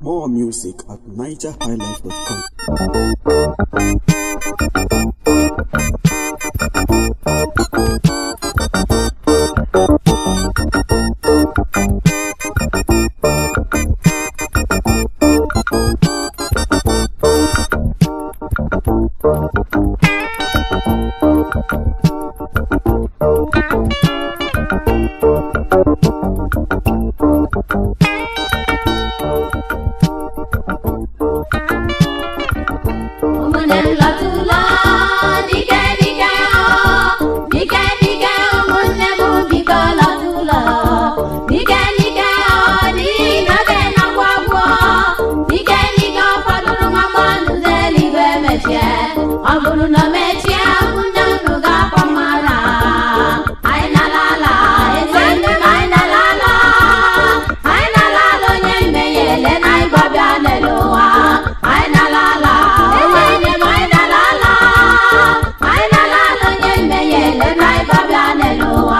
More music at nigerhighlife.com. ụmụnne m lọtụla dike dike o dike dike ụmụnne m biko lọtụla dike dike o n'ihi na oge na-agwụ agwụ dike dike ọ fọdụrụ nwa mmadụ n'eluigwe mechie ọ bụrụ na o mechie ụmụnne unu ga-akpọ mara anyị na-alala eze ndị m anyị na-alala anyị na-alala onye mmehie ele na anyị gbabịa n'elu ụwa anyị na-alala eze ndị m anyị na-alala anyị na-alala onye mmehie ele na anyị gbabịa n'elu ụwa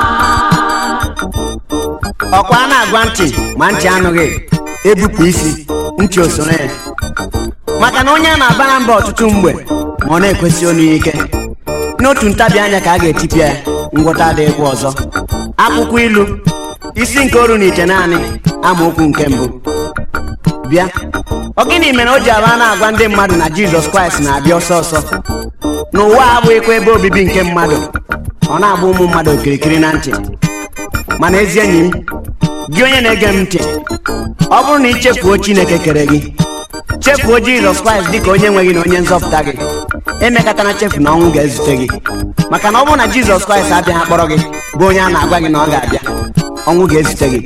ọkwa a na-agwa ntị ma ntị anụghị ebupụ isi ntị osoro ya maka na onye a na-abara mba ọtụtụ mgbe ma ọ na-ekwesị onu ya ike n'otu ntabi anya ka a ga-etipịa ya ngwọta adịghịkwa ọzọ akwụkwọ ilu isi nke oru na ite naanị amaokwu nke mbụ bịa ọ gịnị mere o ji aba na-agwa ndị mmadụ na jizọs kraịst na-abịa ọsọ ọsọ n'ụwa abụghịkwa ebe obibi nke mmadụ ọ na-agba ụmụ mmadụ okirikiri na ntị mana ezi enyi m gị onye na-ege m ntị ọ bụrụ na ị chefuo chineke kere gị chefuo jizọs kraịst dịka onye nwe gị na onye nzọpụta gị emekatana chefu na ọnwụ ga-ezute gị maka na ọ bụrụ na jizọs kraịst abịaghị akpọrọ gị bụ onye a na-agwa gị na ọ ga-abịa ọnwụ ga-ezute gị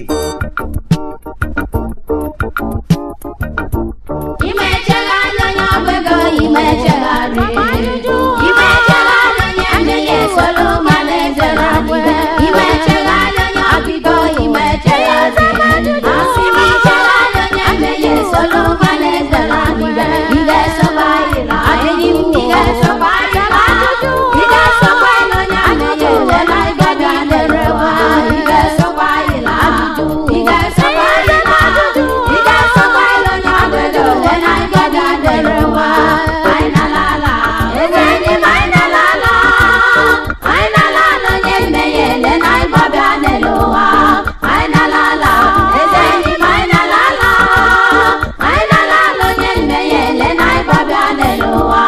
ime chegharị onye ọgba ego ime chegharị ime chegharị onye mmehie soro mana eze na-adịbe ime chegharị onye ọbịgo ime chegharị asị m ichegharị onye mmehie soro mana eze na-adịbe ị ga-esokwa anyị na adịghị m ị ga-esokwa anyị na ị ga-esokwa anyị na onye mmehie ole na ịgaga dere nwa ị ga-esokwa anyị na ị ga-esokwa anyị na ị ga-esokwa anyị onye ọbụla ole na ịgaga dere nwa anyị na-alala eze ndị m anyị na-alala anyị na-alala onye mmehie ele na ịgbabịa n'elu ụwa anyị na-alala eze ndị m anyị na-alala anyị na-alala onye mmehie ele na ịgbabịa n'elu ụwa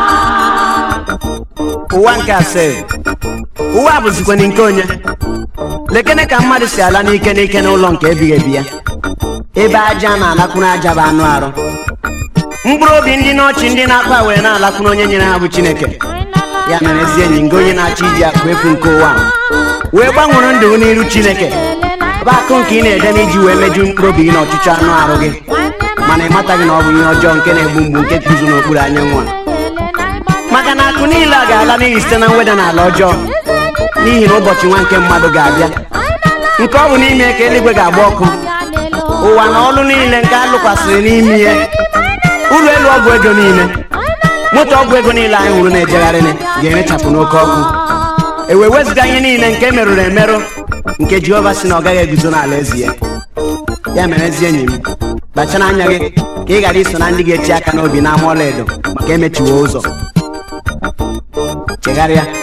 ụwa nke asaa ụwa a bụzikwana nke onye lekene ka mmadụ si ala n'ike n'ike n'ụlọ nke ebighị ebi ya ebe aja na-alakwuru aja bụ anụ arụ mkpụrụ obi ndị n'ọchị ndị na-akpa were na-alakwuru onye nyere ha bụ chineke ya mere ezi enyi nga onye na-achọ iji akụ efu nke ụwa a, wee gbanwere ndụ gị n'iru chineke bụ akụ nke ị na-ede n'iji wee meju mkpụrụ obi gị na ọchịchọ anụ arụ gị mana ị mataghị na ọ bụ ihe ọjọọ nke na-egbu mgbu nke guzo n'okpuru anyanwụ a maka na akụ niile a ga-ala n'ihi site na mweda n'ala ọjọọ n'ihi na ụbọchị nwa nke mmadụ ga-abịa nke ọ bụ n'ime ka eluigwe ga-agba ọkụ ụwa na ọlụ niile nke a lụkwasịrị n'ime ihe ụlọ elu ọgwụ ego niile moto ọgwụ ego niile anyị hụrụ na-ejegharị ga-erechapụ n'oke ọkụ e wee wezụga ihe niile nke merụrụ emerụ nke jehova si na ọ gaghị eguzo n'ala ezi ya ya mere ezi enyi m kpachara anya gị ka ị ghara iso na ndị ga-eti aka n'obi n'ama ọlaedo maka emechiwo ụzọ chegharịa